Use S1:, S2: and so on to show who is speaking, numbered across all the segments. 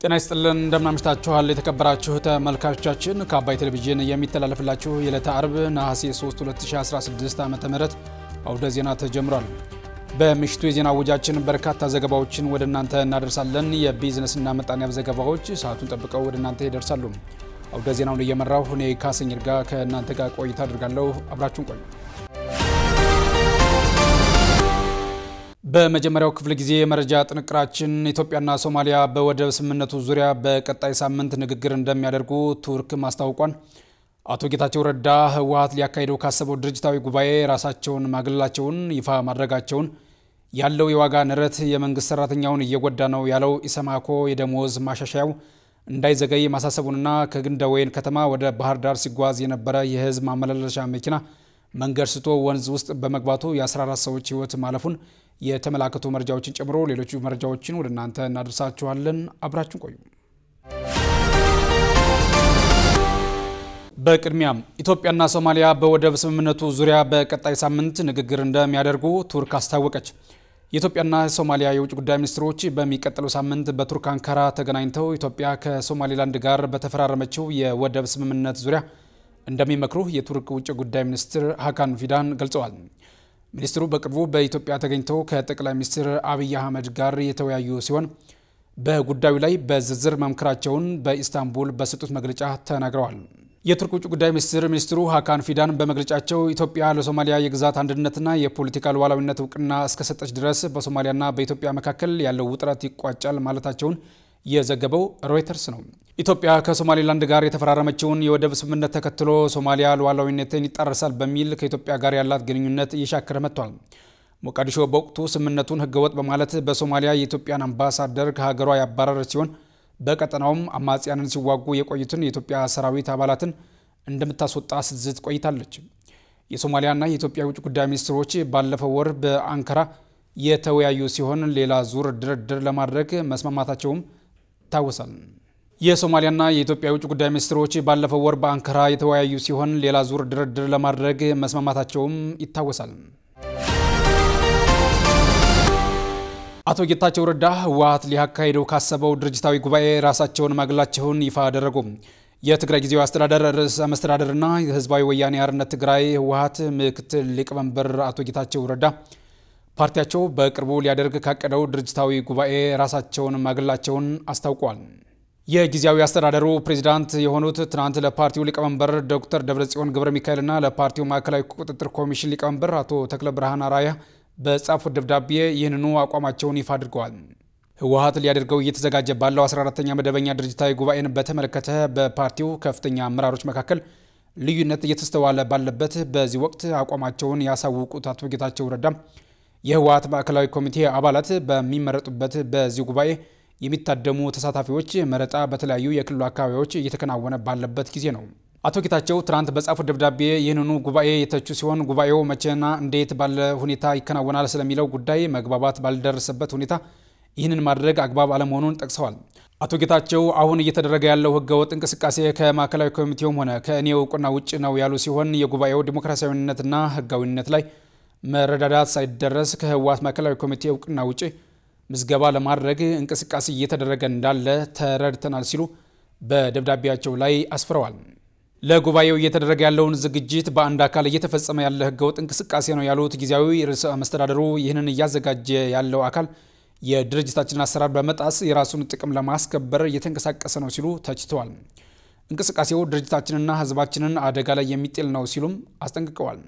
S1: ጤና ይስጥልን እንደምናምሽታችኋል የተከበራችሁ ተመልካቾቻችን ከአባይ ቴሌቪዥን የሚተላለፍላችሁ የዕለተ አርብ ነሐሴ 3 2016 ዓ ም አውደ ዜና ተጀምሯል። በምሽቱ የዜና አወጃችን በርካታ ዘገባዎችን ወደ እናንተ እናደርሳለን። የቢዝነስና ምጣኔ ሀብት ዘገባዎች ሰዓቱን ጠብቀው ወደ እናንተ ይደርሳሉ። አውደ ዜናውን እየመራሁ እኔ ካሰኝር ጋር ከእናንተ ጋር ቆይታ አድርጋለሁ። አብራችሁን ቆዩ። በመጀመሪያው ክፍለ ጊዜ የመረጃ ጥንቅራችን ኢትዮጵያና ሶማሊያ በወደብ ስምምነቱ ዙሪያ በቀጣይ ሳምንት ንግግር እንደሚያደርጉ ቱርክ ማስታወቋን፣ አቶ ጌታቸው ረዳ ህወሓት ሊያካሂደው ካሰበው ድርጅታዊ ጉባኤ ራሳቸውን ማግለላቸውን ይፋ ማድረጋቸውን፣ ያለው የዋጋ ንረት የመንግስት ሰራተኛውን እየጎዳ ነው ያለው ኢሰማኮ የደሞዝ ማሻሻያው እንዳይዘገይ ማሳሰቡንና ከግንደ ወይን ከተማ ወደ ባህር ዳር ሲጓዝ የነበረ የህዝብ ማመላለሻ መኪና መንገድ ስቶ ወንዝ ውስጥ በመግባቱ የ14 ሰዎች ህይወት ማለፉን የተመላከቱ መረጃዎችን ጨምሮ ሌሎቹ መረጃዎችን ወደ እናንተ እናደርሳችኋለን። አብራችን ቆዩ። በቅድሚያም ኢትዮጵያና ሶማሊያ በወደብ ስምምነቱ ዙሪያ በቀጣይ ሳምንት ንግግር እንደሚያደርጉ ቱርክ አስታወቀች። የኢትዮጵያና ሶማሊያ የውጭ ጉዳይ ሚኒስትሮች በሚቀጥለው ሳምንት በቱርክ አንካራ ተገናኝተው ኢትዮጵያ ከሶማሌላንድ ጋር በተፈራረመችው የወደብ ስምምነት ዙሪያ እንደሚመክሩ የቱርክ ውጭ ጉዳይ ሚኒስትር ሀካን ፊዳን ገልጸዋል። ሚኒስትሩ በቅርቡ በኢትዮጵያ ተገኝተው ከጠቅላይ ሚኒስትር አብይ አህመድ ጋር የተወያዩ ሲሆን በጉዳዩ ላይ በዝርዝር መምከራቸውን በኢስታንቡል በሰጡት መግለጫ ተናግረዋል። የቱርክ ውጭ ጉዳይ ሚኒስትር ሚኒስትሩ ሀካን ፊዳን በመግለጫቸው ኢትዮጵያ ለሶማሊያ የግዛት አንድነትና የፖለቲካ ሉዓላዊነት እውቅና እስከሰጠች ድረስ በሶማሊያና በኢትዮጵያ መካከል ያለው ውጥረት ይቋጫል ማለታቸውን የዘገበው ሮይተርስ ነው። ኢትዮጵያ ከሶማሌላንድ ጋር የተፈራረመችውን የወደብ ስምምነት ተከትሎ ሶማሊያ ሉዓላዊነትን ይጣረሳል በሚል ከኢትዮጵያ ጋር ያላት ግንኙነት እየሻከረ መጥቷል። ሞቃዲሾ በወቅቱ ስምምነቱን ሕገወጥ በማለት በሶማሊያ የኢትዮጵያን አምባሳደር ከሀገሯ ያባረረች ሲሆን በቀጠናውም አማጽያንን ሲዋጉ የቆዩትን የኢትዮጵያ ሰራዊት አባላትን እንደምታስወጣ ስትዝት ቆይታለች። የሶማሊያና የኢትዮጵያ የውጭ ጉዳይ ሚኒስትሮች ባለፈው ወር በአንካራ የተወያዩ ሲሆን ሌላ ዙር ድርድር ለማድረግ መስማማታቸውም ይታወሳል። የሶማሊያና የኢትዮጵያ የውጭ ጉዳይ ሚኒስትሮች ባለፈው ወር በአንካራ የተወያዩ ሲሆን ሌላ ዙር ድርድር ለማድረግ መስማማታቸውም ይታወሳል። አቶ ጌታቸው ረዳ ህወሓት ሊያካሂደው ካሰበው ድርጅታዊ ጉባኤ ራሳቸውን ማግለላቸውን ይፋ አደረጉ። የትግራይ ጊዜያዊ አስተዳደር ርዕሰ መስተዳደርና የህዝባዊ ወያኔ ሓርነት ትግራይ ህወሓት ምክትል ሊቀመንበር አቶ ጌታቸው ረዳ ፓርቲያቸው በቅርቡ ሊያደርግ ካቀደው ድርጅታዊ ጉባኤ ራሳቸውን ማግለላቸውን አስታውቋል። የጊዜያዊ አስተዳደሩ ፕሬዚዳንት የሆኑት ትናንት ለፓርቲው ሊቀመንበር ዶክተር ደብረጽዮን ገብረ ሚካኤልና ለፓርቲው ማዕከላዊ ቁጥጥር ኮሚሽን ሊቀመንበር አቶ ተክለ ብርሃን አራያ በጻፉት ደብዳቤ ይህንኑ አቋማቸውን ይፋ አድርገዋል። ህወሓት ሊያደርገው እየተዘጋጀ ባለው 14ተኛ መደበኛ ድርጅታዊ ጉባኤን በተመለከተ በፓርቲው ከፍተኛ አመራሮች መካከል ልዩነት እየተስተዋለ ባለበት በዚህ ወቅት አቋማቸውን ያሳውቁት አቶ ጌታቸው ረዳ የህወሓት ማዕከላዊ ኮሚቴ አባላት በሚመረጡበት በዚህ ጉባኤ የሚታደሙ ተሳታፊዎች መረጣ በተለያዩ የክልሉ አካባቢዎች እየተከናወነ ባለበት ጊዜ ነው። አቶ ጌታቸው ትናንት በጻፉት ደብዳቤ ይህንኑ ጉባኤ የተቹ ሲሆን ጉባኤው መቼና እንዴት ባለ ሁኔታ ይከናወናል ስለሚለው ጉዳይ መግባባት ባልደረሰበት ሁኔታ ይህንን ማድረግ አግባብ አለመሆኑን ጠቅሰዋል። አቶ ጌታቸው አሁን እየተደረገ ያለው ህገወጥ እንቅስቃሴ ከማዕከላዊ ኮሚቴውም ሆነ ከእኔ እውቅና ውጭ ነው ያሉ ሲሆን የጉባኤው ዲሞክራሲያዊነትና ህጋዊነት ላይ መረዳዳት ሳይደረስ ከህወሓት ማዕከላዊ ኮሚቴ እውቅና ውጭ ምዝገባ ለማድረግ እንቅስቃሴ እየተደረገ እንዳለ ተረድተናል ሲሉ በደብዳቤያቸው ላይ አስፍረዋል። ለጉባኤው እየተደረገ ያለውን ዝግጅት በአንድ አካል እየተፈጸመ ያለ ህገወጥ እንቅስቃሴ ነው ያሉት ጊዜያዊ ርዕሰ መስተዳደሩ ይህንን እያዘጋጀ ያለው አካል የድርጅታችንን አሰራር በመጣስ የራሱን ጥቅም ለማስከበር እየተንቀሳቀሰ ነው ሲሉ ተችተዋል። እንቅስቃሴው ድርጅታችንና ህዝባችንን አደጋ ላይ የሚጥል ነው ሲሉም አስጠንቅቀዋል።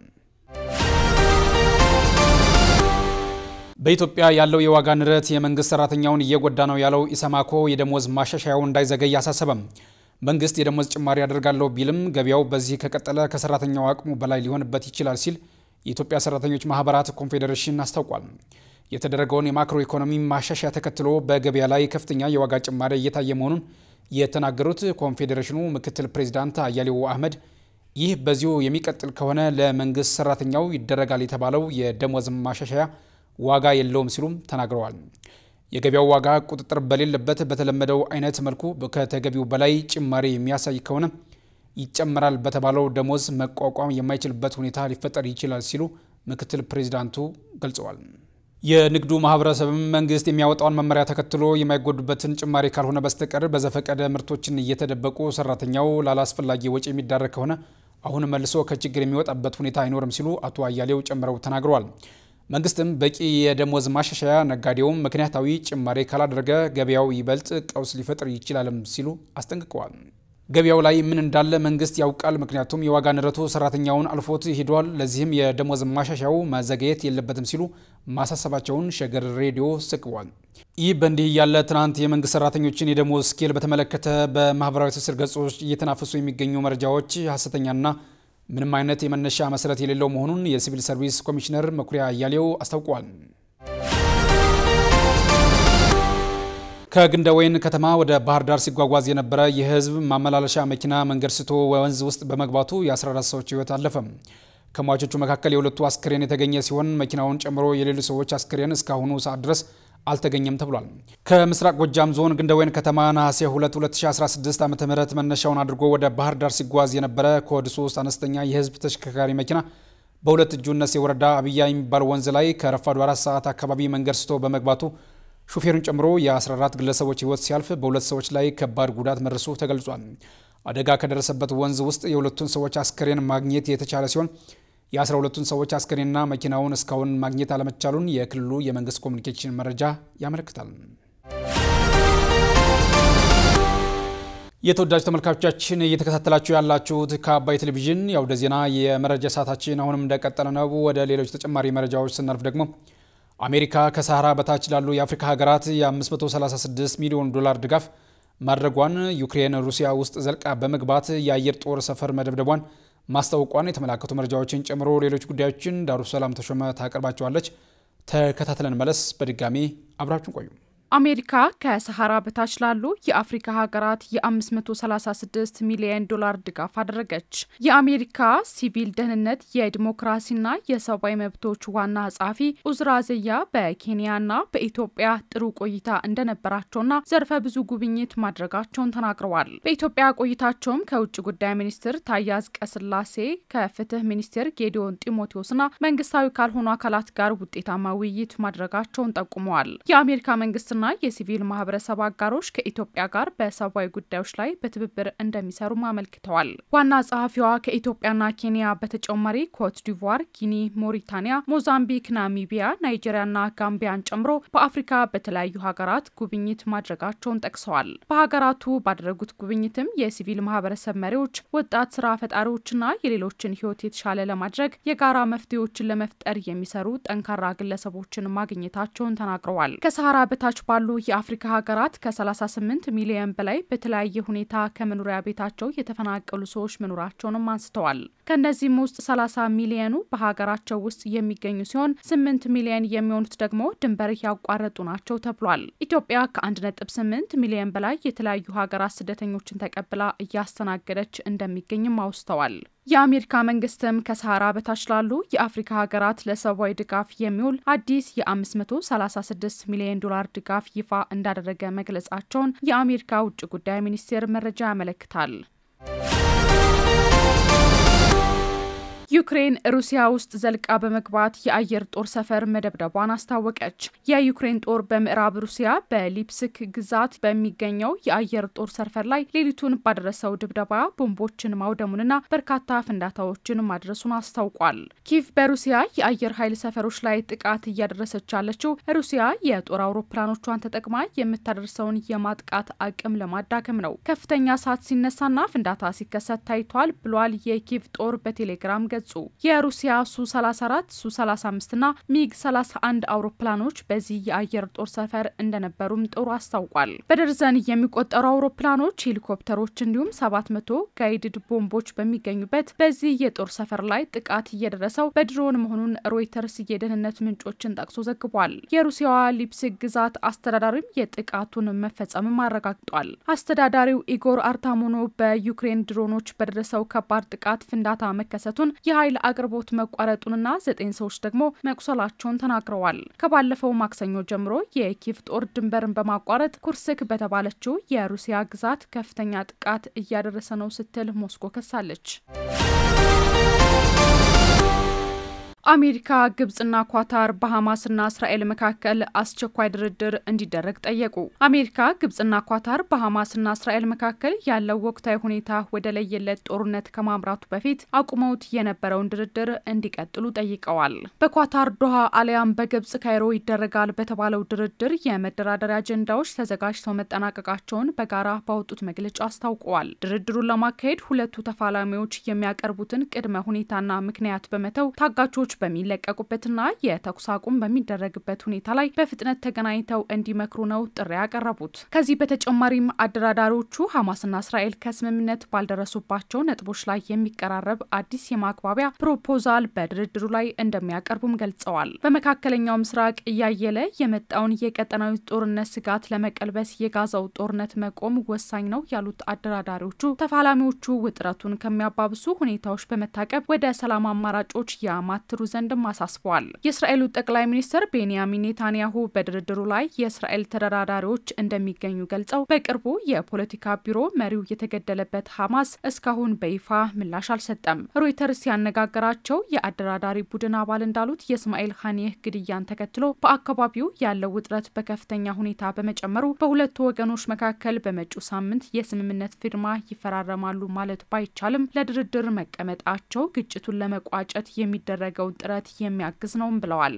S1: በኢትዮጵያ ያለው የዋጋ ንረት የመንግስት ሰራተኛውን እየጎዳ ነው ያለው ኢሰማኮ የደሞዝ ማሻሻያው እንዳይዘገይ አሳሰበም። መንግስት የደሞዝ ጭማሪ ያደርጋለሁ ቢልም ገበያው በዚህ ከቀጠለ ከሰራተኛው አቅሙ በላይ ሊሆንበት ይችላል ሲል የኢትዮጵያ ሰራተኞች ማህበራት ኮንፌዴሬሽን አስታውቋል። የተደረገውን የማክሮ ኢኮኖሚ ማሻሻያ ተከትሎ በገበያ ላይ ከፍተኛ የዋጋ ጭማሪ እየታየ መሆኑን የተናገሩት ኮንፌዴሬሽኑ ምክትል ፕሬዚዳንት አያሌው አህመድ ይህ በዚሁ የሚቀጥል ከሆነ ለመንግስት ሰራተኛው ይደረጋል የተባለው የደሞዝ ማሻሻያ ዋጋ የለውም ሲሉም ተናግረዋል። የገበያው ዋጋ ቁጥጥር በሌለበት በተለመደው አይነት መልኩ ከተገቢው በላይ ጭማሪ የሚያሳይ ከሆነ ይጨመራል በተባለው ደሞዝ መቋቋም የማይችልበት ሁኔታ ሊፈጠር ይችላል ሲሉ ምክትል ፕሬዚዳንቱ ገልጸዋል። የንግዱ ማህበረሰብም መንግስት የሚያወጣውን መመሪያ ተከትሎ የማይጎዱበትን ጭማሪ ካልሆነ በስተቀር በዘፈቀደ ምርቶችን እየተደበቁ ሰራተኛው ላላስፈላጊ ወጪ የሚዳረግ ከሆነ አሁን መልሶ ከችግር የሚወጣበት ሁኔታ አይኖርም ሲሉ አቶ አያሌው ጨምረው ተናግረዋል። መንግስትም በቂ የደሞዝ ማሻሻያ፣ ነጋዴውም ምክንያታዊ ጭማሪ ካላደረገ ገበያው ይበልጥ ቀውስ ሊፈጥር ይችላልም ሲሉ አስጠንቅቀዋል። ገበያው ላይ ምን እንዳለ መንግስት ያውቃል። ምክንያቱም የዋጋ ንረቱ ሰራተኛውን አልፎት ሄዷል። ለዚህም የደሞዝ ማሻሻያው መዘገየት የለበትም ሲሉ ማሳሰባቸውን ሸገር ሬዲዮ ዘግቧል። ይህ በእንዲህ ያለ ትናንት የመንግስት ሰራተኞችን የደሞዝ ስኬል በተመለከተ በማህበራዊ ትስስር ገጾች እየተናፈሱ የሚገኙ መረጃዎች ሀሰተኛና ምንም አይነት የመነሻ መሰረት የሌለው መሆኑን የሲቪል ሰርቪስ ኮሚሽነር መኩሪያ አያሌው አስታውቋል። ከግንደ ወይን ከተማ ወደ ባህር ዳር ሲጓጓዝ የነበረ የህዝብ ማመላለሻ መኪና መንገድ ስቶ ወንዝ ውስጥ በመግባቱ የ14 ሰዎች ህይወት አለፈ። ከሟቾቹ መካከል የሁለቱ አስክሬን የተገኘ ሲሆን መኪናውን ጨምሮ የሌሎች ሰዎች አስክሬን እስካሁኑ ሰዓት ድረስ አልተገኘም ተብሏል። ከምስራቅ ጎጃም ዞን ግንደ ወይን ከተማ ነሐሴ 2 2016 ዓ ም መነሻውን አድርጎ ወደ ባህር ዳር ሲጓዝ የነበረ ኮድ 3 አነስተኛ የህዝብ ተሽከርካሪ መኪና በሁለት እጁ እነሴ ወረዳ አብያ የሚባል ወንዝ ላይ ከረፋዱ አራት ሰዓት አካባቢ መንገድ ስቶ በመግባቱ ሹፌሩን ጨምሮ የ14 ግለሰቦች ህይወት ሲያልፍ በሁለት ሰዎች ላይ ከባድ ጉዳት መድረሱ ተገልጿል። አደጋ ከደረሰበት ወንዝ ውስጥ የሁለቱን ሰዎች አስከሬን ማግኘት የተቻለ ሲሆን የ12ቱን ሰዎች አስከሬንና መኪናውን እስካሁን ማግኘት አለመቻሉን የክልሉ የመንግስት ኮሚኒኬሽን መረጃ ያመለክታል። የተወዳጅ ተመልካቾቻችን እየተከታተላችሁ ያላችሁት ከአባይ ቴሌቪዥን የአውደ ዜና የመረጃ ሰዓታችን አሁንም እንደቀጠለ ነው። ወደ ሌሎች ተጨማሪ መረጃዎች ስናልፍ ደግሞ አሜሪካ ከሳህራ በታች ላሉ የአፍሪካ ሀገራት የ536 ሚሊዮን ዶላር ድጋፍ ማድረጓን ዩክሬን ሩሲያ ውስጥ ዘልቃ በመግባት የአየር ጦር ሰፈር መደብደቧን ማስታወቋን የተመላከቱ መረጃዎችን ጨምሮ ሌሎች ጉዳዮችን ዳሩ ሰላም ተሾመ ታቀርባቸዋለች። ተከታትለን መለስ። በድጋሚ አብራችን ቆዩ።
S2: አሜሪካ ከሰሃራ በታች ላሉ የአፍሪካ ሀገራት የ536 ሚሊዮን ዶላር ድጋፍ አደረገች። የአሜሪካ ሲቪል ደህንነት የዲሞክራሲና የሰብአዊ መብቶች ዋና ጸሐፊ ኡዝራ ዘያ በኬንያና በኢትዮጵያ ጥሩ ቆይታ እንደነበራቸውና ዘርፈ ብዙ ጉብኝት ማድረጋቸውን ተናግረዋል። በኢትዮጵያ ቆይታቸውም ከውጭ ጉዳይ ሚኒስትር ታዬ አጽቀሥላሴ ከፍትህ ሚኒስቴር ጌዲዮን ጢሞቴዎስና መንግስታዊ ካልሆኑ አካላት ጋር ውጤታማ ውይይት ማድረጋቸውን ጠቁመዋል። የአሜሪካ መንግስት ና የሲቪል ማህበረሰብ አጋሮች ከኢትዮጵያ ጋር በሰብአዊ ጉዳዮች ላይ በትብብር እንደሚሰሩም አመልክተዋል። ዋና ጸሐፊዋ ከኢትዮጵያና ኬንያ በተጨማሪ ኮት ዲቯር፣ ጊኒ፣ ሞሪታኒያ፣ ሞዛምቢክ፣ ናሚቢያ፣ ናይጄሪያና ጋምቢያን ጨምሮ በአፍሪካ በተለያዩ ሀገራት ጉብኝት ማድረጋቸውን ጠቅሰዋል። በሀገራቱ ባደረጉት ጉብኝትም የሲቪል ማህበረሰብ መሪዎች፣ ወጣት ስራ ፈጣሪዎችና የሌሎችን ህይወት የተሻለ ለማድረግ የጋራ መፍትሄዎችን ለመፍጠር የሚሰሩ ጠንካራ ግለሰቦችን ማግኘታቸውን ተናግረዋል። ከሰሃራ በታች ባሉ የአፍሪካ ሀገራት ከ38 ሚሊዮን በላይ በተለያየ ሁኔታ ከመኖሪያ ቤታቸው የተፈናቀሉ ሰዎች መኖራቸውንም አንስተዋል። ከእነዚህም ውስጥ 30 ሚሊዮኑ በሀገራቸው ውስጥ የሚገኙ ሲሆን 8 ሚሊዮን የሚሆኑት ደግሞ ድንበር ያቋረጡ ናቸው ተብሏል። ኢትዮጵያ ከ1.8 ሚሊዮን በላይ የተለያዩ ሀገራት ስደተኞችን ተቀብላ እያስተናገደች እንደሚገኝም አውስተዋል። የአሜሪካ መንግስትም ከሰሃራ በታች ላሉ የአፍሪካ ሀገራት ለሰብአዊ ድጋፍ የሚውል አዲስ የ536 ሚሊዮን ዶላር ድጋፍ ይፋ እንዳደረገ መግለጻቸውን የአሜሪካ ውጭ ጉዳይ ሚኒስቴር መረጃ ያመለክታል። ዩክሬን ሩሲያ ውስጥ ዘልቃ በመግባት የአየር ጦር ሰፈር መደብደቧን አስታወቀች። የዩክሬን ጦር በምዕራብ ሩሲያ በሊፕስክ ግዛት በሚገኘው የአየር ጦር ሰፈር ላይ ሌሊቱን ባደረሰው ድብደባ ቦምቦችን ማውደሙንና በርካታ ፍንዳታዎችን ማድረሱን አስታውቋል። ኪቭ በሩሲያ የአየር ኃይል ሰፈሮች ላይ ጥቃት እያደረሰች ያለችው ሩሲያ የጦር አውሮፕላኖቿን ተጠቅማ የምታደርሰውን የማጥቃት አቅም ለማዳከም ነው። ከፍተኛ እሳት ሲነሳና ፍንዳታ ሲከሰት ታይቷል ብሏል የኪቭ ጦር በቴሌግራም ገጹ። የሩሲያ ሱ 34 ሱ 35 ና ሚግ 31 አውሮፕላኖች በዚህ የአየር ጦር ሰፈር እንደነበሩም ጦሩ አስታውቋል። በደርዘን የሚቆጠሩ አውሮፕላኖች፣ ሄሊኮፕተሮች እንዲሁም 700 ጋይድድ ቦምቦች በሚገኙበት በዚህ የጦር ሰፈር ላይ ጥቃት እየደረሰው በድሮን መሆኑን ሮይተርስ የደህንነት ምንጮችን ጠቅሶ ዘግቧል። የሩሲያዋ ሊፕስክ ግዛት አስተዳዳሪም የጥቃቱን መፈጸምም አረጋግጧል። አስተዳዳሪው ኢጎር አርታሞኖ በዩክሬን ድሮኖች በደረሰው ከባድ ጥቃት ፍንዳታ መከሰቱን የኃይል አቅርቦት መቋረጡንና ዘጠኝ ሰዎች ደግሞ መቁሰላቸውን ተናግረዋል። ከባለፈው ማክሰኞ ጀምሮ የኪቭ ጦር ድንበርን በማቋረጥ ኩርስክ በተባለችው የሩሲያ ግዛት ከፍተኛ ጥቃት እያደረሰ ነው ስትል ሞስኮ ከሳለች። አሜሪካ፣ ግብጽና ኳታር በሐማስና እስራኤል መካከል አስቸኳይ ድርድር እንዲደረግ ጠየቁ። አሜሪካ፣ ግብጽና ኳታር በሐማስና እስራኤል መካከል ያለው ወቅታዊ ሁኔታ ወደ ለየለት ጦርነት ከማምራቱ በፊት አቁመውት የነበረውን ድርድር እንዲቀጥሉ ጠይቀዋል። በኳታር ዶሃ አሊያም በግብጽ ካይሮ ይደረጋል በተባለው ድርድር የመደራደሪያ አጀንዳዎች ተዘጋጅተው መጠናቀቃቸውን በጋራ ባወጡት መግለጫ አስታውቀዋል። ድርድሩን ለማካሄድ ሁለቱ ተፋላሚዎች የሚያቀርቡትን ቅድመ ሁኔታና ምክንያት በመተው ታጋቾች በሚለቀቁበትና የተኩስ አቁም በሚደረግበት ሁኔታ ላይ በፍጥነት ተገናኝተው እንዲመክሩ ነው ጥሪ ያቀረቡት። ከዚህ በተጨማሪም አደራዳሪዎቹ ሐማስና እስራኤል ከስምምነት ባልደረሱባቸው ነጥቦች ላይ የሚቀራረብ አዲስ የማግባቢያ ፕሮፖዛል በድርድሩ ላይ እንደሚያቀርቡም ገልጸዋል። በመካከለኛው ምስራቅ እያየለ የመጣውን የቀጠናዊ ጦርነት ስጋት ለመቀልበስ የጋዛው ጦርነት መቆም ወሳኝ ነው ያሉት አደራዳሪዎቹ ተፋላሚዎቹ ውጥረቱን ከሚያባብሱ ሁኔታዎች በመታቀብ ወደ ሰላም አማራጮች ያማትሩ ዘንድም አሳስበዋል። የእስራኤሉ ጠቅላይ ሚኒስትር ቤንያሚን ኔታንያሁ በድርድሩ ላይ የእስራኤል ተደራዳሪዎች እንደሚገኙ ገልጸው በቅርቡ የፖለቲካ ቢሮ መሪው የተገደለበት ሐማስ እስካሁን በይፋ ምላሽ አልሰጠም። ሮይተርስ ያነጋገራቸው የአደራዳሪ ቡድን አባል እንዳሉት የእስማኤል ኻኒህ ግድያን ተከትሎ በአካባቢው ያለው ውጥረት በከፍተኛ ሁኔታ በመጨመሩ በሁለቱ ወገኖች መካከል በመጪው ሳምንት የስምምነት ፊርማ ይፈራረማሉ ማለት ባይቻልም ለድርድር መቀመጣቸው ግጭቱን ለመቋጨት የሚደረገውን ጥረት የሚያግዝ ነውም ብለዋል።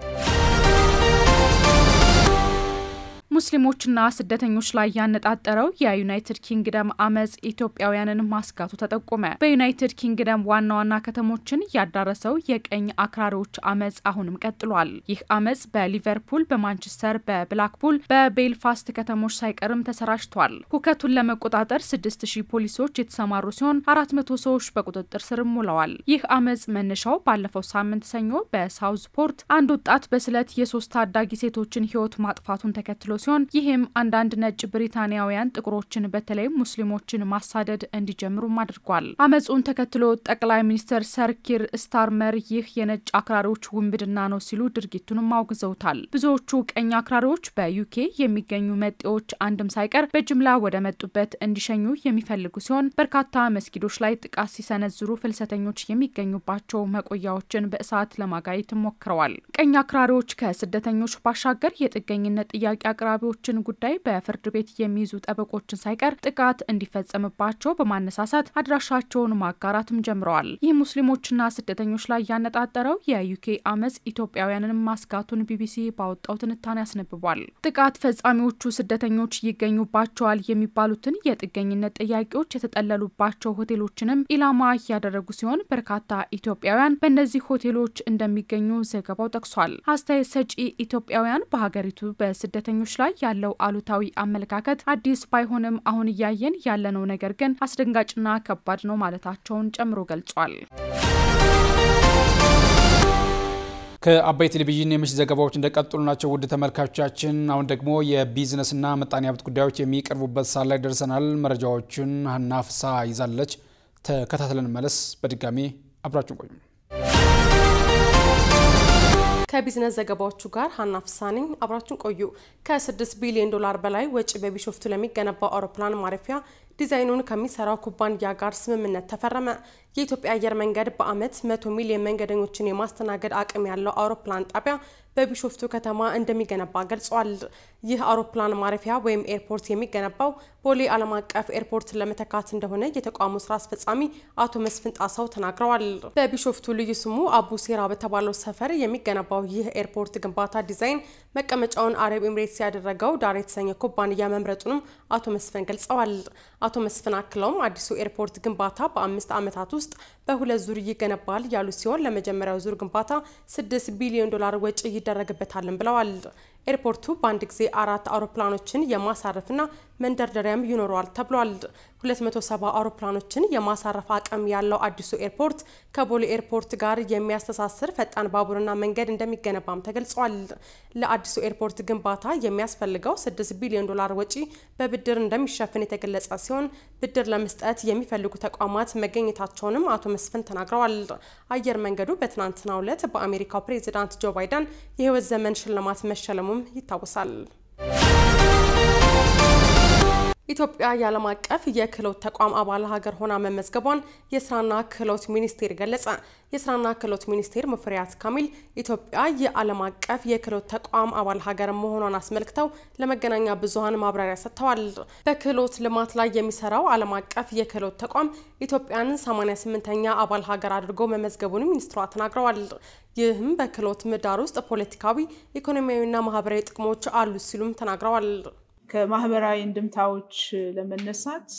S2: ሙስሊሞችና ስደተኞች ላይ ያነጣጠረው የዩናይትድ ኪንግደም አመፅ ኢትዮጵያውያንን ማስጋቱ ተጠቆመ። በዩናይትድ ኪንግደም ዋና ዋና ከተሞችን ያዳረሰው የቀኝ አክራሪዎች አመፅ አሁንም ቀጥሏል። ይህ አመፅ በሊቨርፑል፣ በማንቸስተር፣ በብላክፑል፣ በቤልፋስት ከተሞች ሳይቀርም ተሰራጭቷል። ሁከቱን ለመቆጣጠር ስድስት ሺህ ፖሊሶች የተሰማሩ ሲሆን አራት መቶ ሰዎች በቁጥጥር ስርም ውለዋል። ይህ አመፅ መነሻው ባለፈው ሳምንት ሰኞ በሳውዝፖርት አንድ ወጣት በስለት የሶስት ታዳጊ ሴቶችን ሕይወት ማጥፋቱን ተከትሎ ሲሆን ይህም አንዳንድ ነጭ ብሪታንያውያን ጥቁሮችን በተለይም ሙስሊሞችን ማሳደድ እንዲጀምሩም አድርጓል። አመፁን ተከትሎ ጠቅላይ ሚኒስትር ሰር ኪር ስታርመር ይህ የነጭ አክራሪዎች ውንብድና ነው ሲሉ ድርጊቱንም አውግዘውታል። ብዙዎቹ ቀኝ አክራሪዎች በዩኬ የሚገኙ መጤዎች አንድም ሳይቀር በጅምላ ወደ መጡበት እንዲሸኙ የሚፈልጉ ሲሆን በርካታ መስጊዶች ላይ ጥቃት ሲሰነዝሩ ፍልሰተኞች የሚገኙባቸው መቆያዎችን በእሳት ለማጋየት ሞክረዋል። ቀኝ አክራሪዎች ከስደተኞች ባሻገር የጥገኝነት ጥያቄ አቅራቢዎችን ጉዳይ በፍርድ ቤት የሚይዙ ጠበቆችን ሳይቀር ጥቃት እንዲፈጸምባቸው በማነሳሳት አድራሻቸውን ማጋራትም ጀምረዋል። ይህ ሙስሊሞችና ስደተኞች ላይ ያነጣጠረው የዩኬ አመፅ ኢትዮጵያውያንን ማስጋቱን ቢቢሲ ባወጣው ትንታኔ አስነብቧል። ጥቃት ፈጻሚዎቹ ስደተኞች ይገኙባቸዋል የሚባሉትን የጥገኝነት ጥያቄዎች የተጠለሉባቸው ሆቴሎችንም ኢላማ እያደረጉ ሲሆን በርካታ ኢትዮጵያውያን በእነዚህ ሆቴሎች እንደሚገኙ ዘገባው ጠቅሷል። አስተያየት ሰጪ ኢትዮጵያውያን በሀገሪቱ በስደተኞች ላይ ያለው አሉታዊ አመለካከት አዲስ ባይሆንም አሁን እያየን ያለነው ነገር ግን አስደንጋጭና ከባድ ነው ማለታቸውን ጨምሮ ገልጿል።
S1: ከአባይ ቴሌቪዥን የምሽት ዘገባዎች እንደቀጠሉ ናቸው። ውድ ተመልካቾቻችን፣ አሁን ደግሞ የቢዝነስና ምጣኔ ሀብት ጉዳዮች የሚቀርቡበት ሰዓት ላይ ደርሰናል። መረጃዎቹን ሀና ፍሳ ይዛለች። ተከታትለን መለስ። በድጋሚ አብራችሁን ቆዩ።
S3: ከቢዝነስ ዘገባዎቹ ጋር ሀና ፍሳኔኝ አብራችን ቆዩ። ከ6 ቢሊዮን ዶላር በላይ ወጪ በቢሾፍቱ ለሚገነባው አውሮፕላን ማረፊያ ዲዛይኑን ከሚሰራው ኩባንያ ጋር ስምምነት ተፈረመ። የኢትዮጵያ አየር መንገድ በዓመት 100 ሚሊዮን መንገደኞችን የማስተናገድ አቅም ያለው አውሮፕላን ጣቢያ በቢሾፍቱ ከተማ እንደሚገነባ ገልጿል። ይህ አውሮፕላን ማረፊያ ወይም ኤርፖርት የሚገነባው ቦሌ ዓለም አቀፍ ኤርፖርትን ለመተካት እንደሆነ የተቋሙ ስራ አስፈጻሚ አቶ መስፍን ጣሰው ተናግረዋል። በቢሾፍቱ ልዩ ስሙ አቡ ሴራ በተባለው ሰፈር የሚገነባው ይህ ኤርፖርት ግንባታ ዲዛይን መቀመጫውን አረብ ኤምሬትስ ያደረገው ዳር የተሰኘ ኩባንያ መምረጡንም አቶ መስፍን ገልጸዋል። አቶ መስፍን አክለውም አዲሱ ኤርፖርት ግንባታ በአምስት ዓመታት ውስጥ በሁለት ዙር ይገነባል ያሉ ሲሆን ለመጀመሪያው ዙር ግንባታ ስድስት ቢሊዮን ዶላር ወጪ ይደረግበታልን ብለዋል። ኤርፖርቱ በአንድ ጊዜ አራት አውሮፕላኖችን የማሳረፍና መንደርደሪያም ይኖረዋል ተብሏል። 270 አውሮፕላኖችን የማሳረፍ አቅም ያለው አዲሱ ኤርፖርት ከቦሌ ኤርፖርት ጋር የሚያስተሳስር ፈጣን ባቡርና መንገድ እንደሚገነባም ተገልጿል። ለአዲሱ ኤርፖርት ግንባታ የሚያስፈልገው 6 ቢሊዮን ዶላር ወጪ በብድር እንደሚሸፍን የተገለጸ ሲሆን ብድር ለመስጠት የሚፈልጉ ተቋማት መገኘታቸውንም አቶ መስፍን ተናግረዋል። አየር መንገዱ በትናንትናው ዕለት በአሜሪካው ፕሬዚዳንት ጆ ባይደን የህይወት ዘመን ሽልማት መሸለሙም ይታወሳል። ኢትዮጵያ የዓለም አቀፍ የክህሎት ተቋም አባል ሀገር ሆና መመዝገቧን የስራና ክህሎት ሚኒስቴር ገለጸ። የስራና ክህሎት ሚኒስቴር ሙፈሪያት ካሚል ኢትዮጵያ የዓለም አቀፍ የክህሎት ተቋም አባል ሀገር መሆኗን አስመልክተው ለመገናኛ ብዙኃን ማብራሪያ ሰጥተዋል። በክህሎት ልማት ላይ የሚሰራው ዓለም አቀፍ የክህሎት ተቋም ኢትዮጵያን 88ኛ አባል ሀገር አድርጎ መመዝገቡን ሚኒስትሯ ተናግረዋል። ይህም በክህሎት ምህዳር ውስጥ ፖለቲካዊ፣ ኢኮኖሚያዊና ማህበራዊ ጥቅሞች አሉት ሲሉም ተናግረዋል።
S4: ከማህበራዊ እንድምታዎች ለመነሳት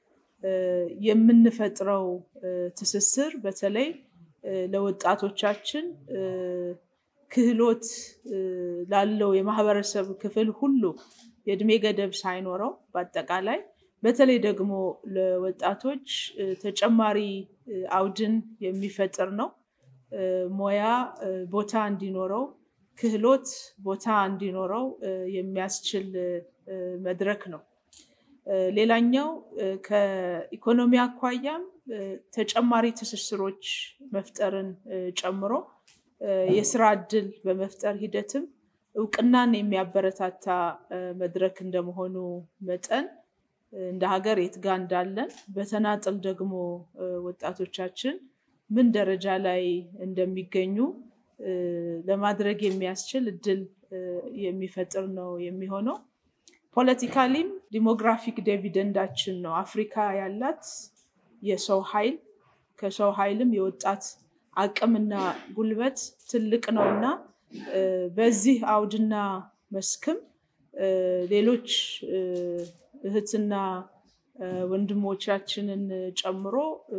S4: የምንፈጥረው ትስስር በተለይ ለወጣቶቻችን ክህሎት ላለው የማህበረሰብ ክፍል ሁሉ የእድሜ ገደብ ሳይኖረው በአጠቃላይ በተለይ ደግሞ ለወጣቶች ተጨማሪ አውድን የሚፈጥር ነው። ሙያ ቦታ እንዲኖረው፣ ክህሎት ቦታ እንዲኖረው የሚያስችል መድረክ ነው። ሌላኛው ከኢኮኖሚ አኳያም ተጨማሪ ትስስሮች መፍጠርን ጨምሮ የስራ እድል በመፍጠር ሂደትም እውቅናን የሚያበረታታ መድረክ እንደመሆኑ መጠን እንደ ሀገር የት ጋ እንዳለን በተናጥል ደግሞ ወጣቶቻችን ምን ደረጃ ላይ እንደሚገኙ ለማድረግ የሚያስችል እድል የሚፈጥር ነው የሚሆነው። ፖለቲካሊም ዲሞግራፊክ ዲቪደንዳችን ነው። አፍሪካ ያላት የሰው ኃይል ከሰው ኃይልም የወጣት አቅምና ጉልበት ትልቅ ነው እና በዚህ አውድና መስክም ሌሎች እህትና ወንድሞቻችንን ጨምሮ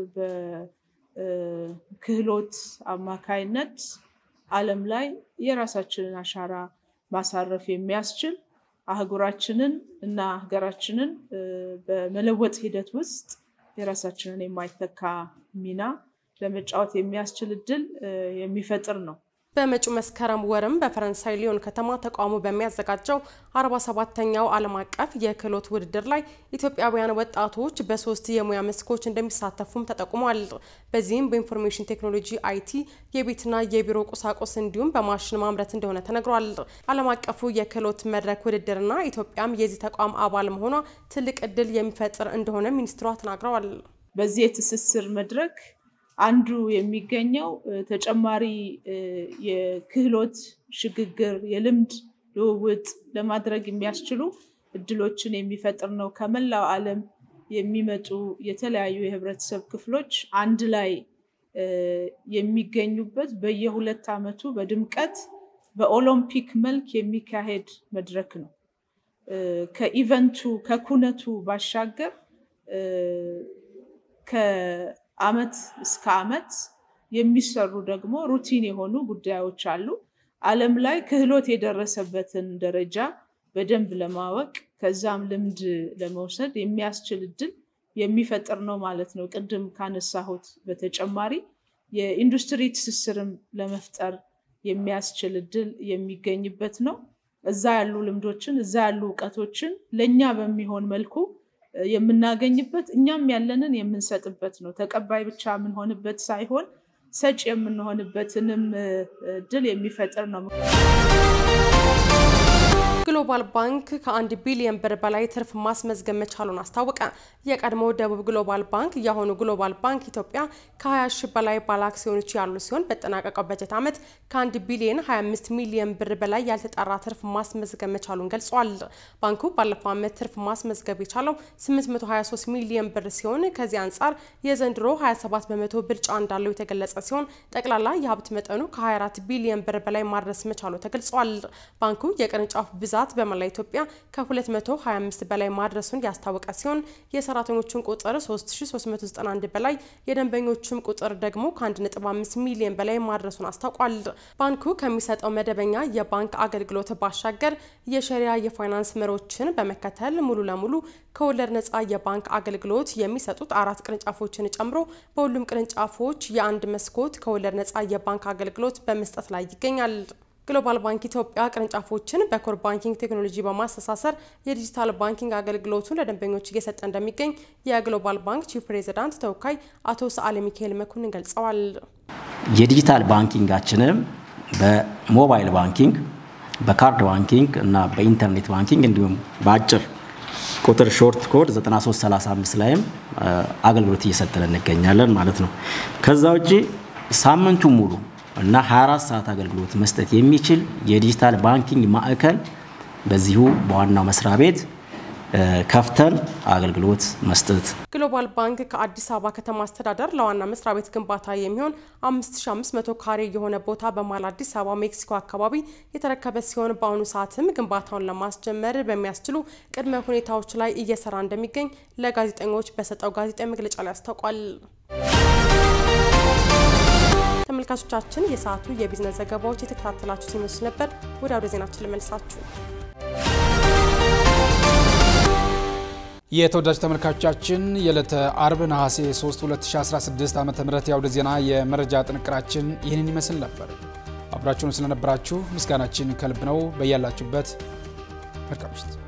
S4: በክህሎት አማካይነት ዓለም ላይ የራሳችንን አሻራ ማሳረፍ የሚያስችል አህጉራችንን እና ሀገራችንን በመለወጥ ሂደት ውስጥ የራሳችንን የማይተካ ሚና ለመጫወት የሚያስችል እድል የሚፈጥር ነው።
S3: በመጪው መስከረም ወርም በፈረንሳይ ሊዮን ከተማ ተቋሙ በሚያዘጋጀው 47ተኛው ዓለም አቀፍ የክህሎት ውድድር ላይ ኢትዮጵያውያን ወጣቶች በሶስት የሙያ መስኮች እንደሚሳተፉም ተጠቁሟል። በዚህም በኢንፎርሜሽን ቴክኖሎጂ፣ አይቲ፣ የቤትና የቢሮ ቁሳቁስ እንዲሁም በማሽን ማምረት እንደሆነ ተነግሯል። ዓለም አቀፉ የክህሎት መድረክ ውድድርና ኢትዮጵያም የዚህ ተቋም አባል መሆኗ ትልቅ እድል የሚፈጥር እንደሆነ ሚኒስትሯ ተናግረዋል።
S4: በዚህ የትስስር መድረክ አንዱ የሚገኘው ተጨማሪ የክህሎት ሽግግር፣ የልምድ ልውውጥ ለማድረግ የሚያስችሉ እድሎችን የሚፈጥር ነው። ከመላው ዓለም የሚመጡ የተለያዩ የህብረተሰብ ክፍሎች አንድ ላይ የሚገኙበት በየሁለት ዓመቱ በድምቀት በኦሎምፒክ መልክ የሚካሄድ መድረክ ነው። ከኢቨንቱ ከኩነቱ ባሻገር ከአመት እስከ አመት የሚሰሩ ደግሞ ሩቲን የሆኑ ጉዳዮች አሉ። ዓለም ላይ ክህሎት የደረሰበትን ደረጃ በደንብ ለማወቅ ከዛም ልምድ ለመውሰድ የሚያስችል እድል የሚፈጥር ነው ማለት ነው። ቅድም ካነሳሁት በተጨማሪ የኢንዱስትሪ ትስስርም ለመፍጠር የሚያስችል እድል የሚገኝበት ነው። እዛ ያሉ ልምዶችን እዛ ያሉ እውቀቶችን ለእኛ በሚሆን መልኩ የምናገኝበት እኛም ያለንን የምንሰጥበት ነው። ተቀባይ ብቻ የምንሆንበት ሳይሆን ሰጭ የምንሆንበትንም እድል የሚፈጥር ነው።
S3: ግሎባል ባንክ ከአንድ ቢሊዮን ብር በላይ ትርፍ ማስመዝገብ መቻሉን አስታወቀ። የቀድሞ ደቡብ ግሎባል ባንክ የአሁኑ ግሎባል ባንክ ኢትዮጵያ ከ20 ሺህ በላይ ባለ አክሲዮኖች ያሉ ሲሆን በጠናቀቀው በጀት ዓመት ከ1 ቢሊዮን 25 ሚሊዮን ብር በላይ ያልተጣራ ትርፍ ማስመዝገብ መቻሉን ገልጿል። ባንኩ ባለፈው ዓመት ትርፍ ማስመዝገብ የቻለው 823 ሚሊዮን ብር ሲሆን ከዚህ አንጻር የዘንድሮ 27 በመቶ ብልጫ እንዳለው የተገለጸ ሲሆን ጠቅላላ የሀብት መጠኑ ከ24 ቢሊዮን ብር በላይ ማድረስ መቻሉ ተገልጿል። ባንኩ የቅርንጫፍ ብዛት በመላ ኢትዮጵያ ከ225 በላይ ማድረሱን ያስታወቀ ሲሆን የሰራተኞቹን ቁጥር 3391 በላይ የደንበኞቹም ቁጥር ደግሞ ከ1.5 ሚሊዮን በላይ ማድረሱን አስታውቋል። ባንኩ ከሚሰጠው መደበኛ የባንክ አገልግሎት ባሻገር የሸሪያ የፋይናንስ መሮችን በመከተል ሙሉ ለሙሉ ከወለድ ነጻ የባንክ አገልግሎት የሚሰጡት አራት ቅርንጫፎችን ጨምሮ በሁሉም ቅርንጫፎች የአንድ መስኮት ከወለድ ነጻ የባንክ አገልግሎት በመስጠት ላይ ይገኛል። ግሎባል ባንክ ኢትዮጵያ ቅርንጫፎችን በኮር ባንኪንግ ቴክኖሎጂ በማስተሳሰር የዲጂታል ባንኪንግ አገልግሎቱን ለደንበኞች እየሰጠ እንደሚገኝ የግሎባል ባንክ ቺፍ ፕሬዚዳንት ተወካይ አቶ ሰዓለ ሚካኤል መኮንን ገልጸዋል።
S5: የዲጂታል ባንኪንጋችንም በሞባይል ባንኪንግ፣ በካርድ ባንኪንግ እና በኢንተርኔት ባንኪንግ እንዲሁም በአጭር ቁጥር ሾርት ኮድ 9335 ላይም አገልግሎት እየሰጠን እንገኛለን ማለት ነው። ከዛ ውጭ ሳምንቱ ሙሉ እና 24 ሰዓት አገልግሎት መስጠት የሚችል የዲጂታል ባንኪንግ ማዕከል በዚሁ በዋናው መስሪያ ቤት ከፍተን አገልግሎት መስጠት።
S3: ግሎባል ባንክ ከአዲስ አበባ ከተማ አስተዳደር ለዋና መስሪያ ቤት ግንባታ የሚሆን 5500 ካሬ የሆነ ቦታ በመሃል አዲስ አበባ ሜክሲኮ አካባቢ የተረከበ ሲሆን በአሁኑ ሰዓትም ግንባታውን ለማስጀመር በሚያስችሉ ቅድመ ሁኔታዎች ላይ እየሰራ እንደሚገኝ ለጋዜጠኞች በሰጠው ጋዜጣዊ መግለጫ ላይ አስታውቋል። ተመልካቾቻችን የሰዓቱ የቢዝነስ ዘገባዎች የተከታተላችሁ ሲመስል ነበር። ወደ አውደ ዜናችን ልመልሳችሁ።
S1: የተወዳጅ ተመልካቾቻችን የዕለተ አርብ ነሐሴ 3 2016 ዓ ም የአውደ ዜና የመረጃ ጥንቅራችን ይህንን ይመስል ነበር። አብራችሁን ስለነበራችሁ ምስጋናችን ከልብ ነው። በያላችሁበት መልካም ምሽት